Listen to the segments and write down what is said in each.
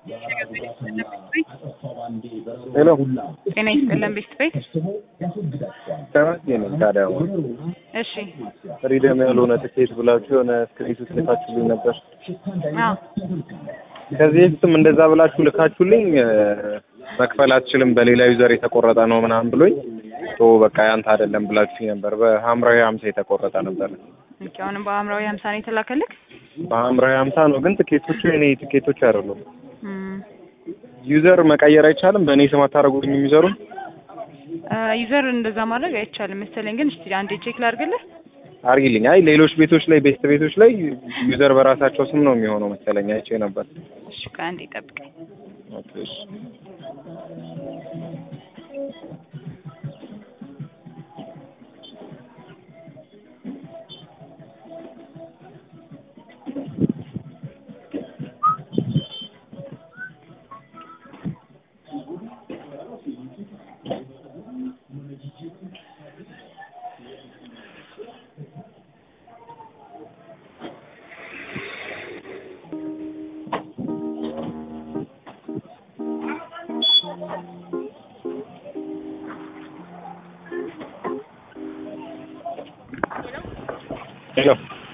ሄሎ ጤና ይስጥልን ቤት ቤት ተመስገን ነኝ። ታዲያ አሁን እሺ ፍሪደም ያልሆነ ትኬት ብላችሁ የሆነ ስክሪፕት ልካችሁልኝ ነበር። አዎ ከዚህ በፊትም እንደዛ ብላችሁ ልካችሁልኝ እ፣ መክፈል አትችልም በሌላ ዩዘር የተቆረጠ ነው ምናምን ብሎኝ ቶ በቃ ያንተ አይደለም ብላችሁ ነበር። በሐምራዊ ሀምሳ የተቆረጠ ነበር። ኦኬ አሁንም በሐምራዊ ሀምሳ ነው የተላከልክ በሐምራዊ ሀምሳ ነው ግን ትኬቶቹ የኔ ትኬቶች አይደሉም። እም፣ ዩዘር መቀየር አይቻልም? በእኔ ስም አታደርጉልኝም ዩዘሩን? እ፣ ዩዘር እንደዛ ማድረግ አይቻልም መሰለኝ ግን እስቲ አንዴ ቼክ ላድርግልህ አርጊልኝ። አይ ሌሎች ቤቶች ላይ ቤስት ቤቶች ላይ ዩዘር በራሳቸው ስም ነው የሚሆነው መሰለኝ አይቼ ነበር። እሺ ከአንዴ ጠብቀኝ ኦኬ እሺ። ሄሎ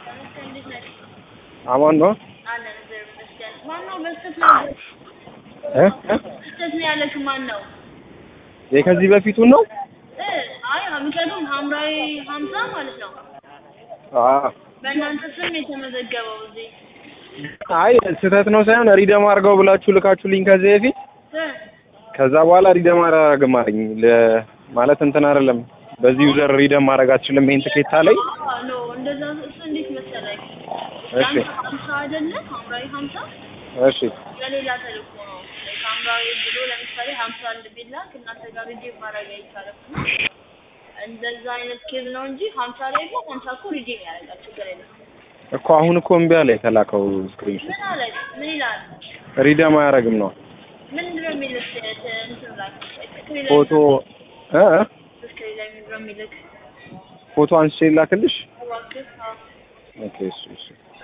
አማን ነው ማነው በስተት ነው እ እ? በስተት ነው ያለሽ? ማን ነው? የከዚህ በፊቱን ነው? እ አይ ምክንያቱም ሐምራዊ ሀምሳ ማለት ነው አዎ በእናንተ ስም የተመዘገበው እዚህ አይ ስህተት ነው ሳይሆን ሪደም አድርገው ብላችሁ ልካችሁልኝ ከዚህ በፊት እ ከዛ በኋላ ሪደም አላደርግም አለኝ። ለ- ማለት እንትን አይደለም በዚህ ዩዘር ሪደም ማድረግ አትችልም ይሄን ትኬት አለኝ። አዎ ኖ እንደዛ እሱ እንዴት መሰለኝ እሺ ያንተ ሀምሳ አይደለም ሐምራዊ ሀምሳ እሺ ለሌላ ተልእኮ ነው ላይክ ሐምራዊ ብሎ ለምሳሌ ሀምሳ አንድ ቢላክ እናንተ ጋር ሪዲም ማድረግ አይቻልም እና እንደዛ አይነት ኬዝ ነው እንጂ ሀምሳ ላይ እኮ ሀምሳ እኮ ሪዲም ያደርጋል ችግር የለም እኮ አሁን እኮ እምቢ አለ የተላከው ስክሪንሾት ምን አለ ምን ይላል ሪደም አያደርግም ነው ምንድን ነው የሚልክ እንትን ላይ ስክሪን ላይ ፎቶ እ እ? ስክሪን ላይ ምንድን ነው የሚልክ ፎቶ አንስቼ ላክልሽ። እባክህ አዎ ኦኬ እሺ እሺ